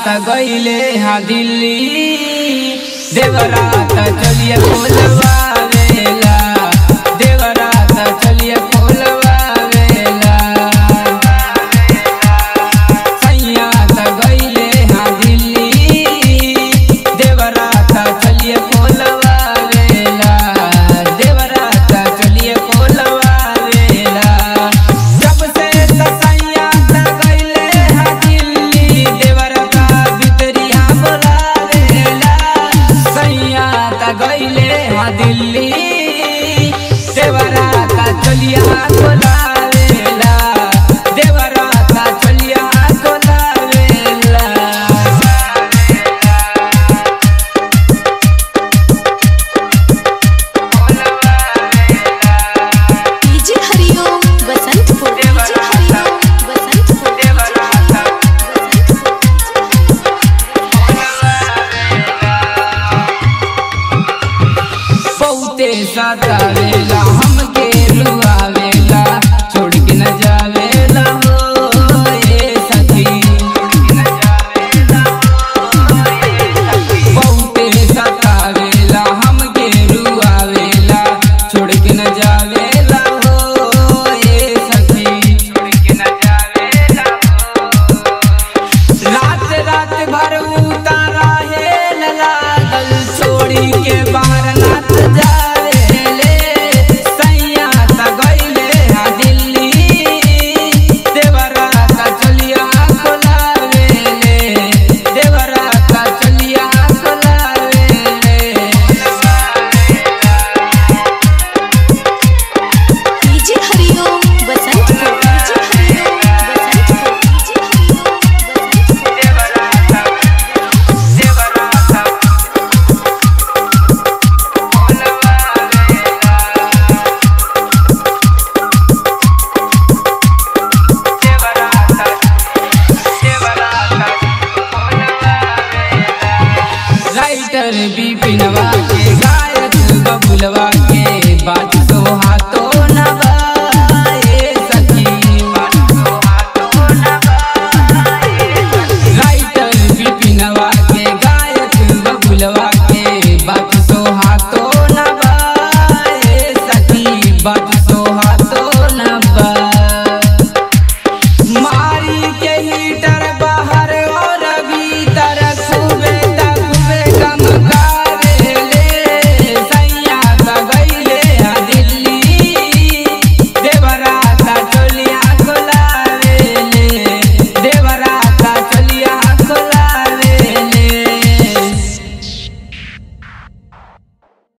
त गईले हा दिल्ली देवरात चलिए खोलवा वेला देवरात चलिए खोलवा वेला सैया त गईले हा दिल्ली देवरात चलिए खोलवा वेला देवरात चलिए खोलवा वेला जब से सैया त गईले हा दिल्ली देवरात भितरिया बोलावेला सैया त गईले हा दिल्ली देवरात चलिया खोलावेला देवरात चलिया खोलावेला डीजे हरिओम बसंतपुर डीजे हरिओम बसंतपुर बहुते सतावेला हमके रुआवेला छोड़ के न जावेला हो ए सखी बहुते सतावेला हमके रुआवेला छोड़ के न जा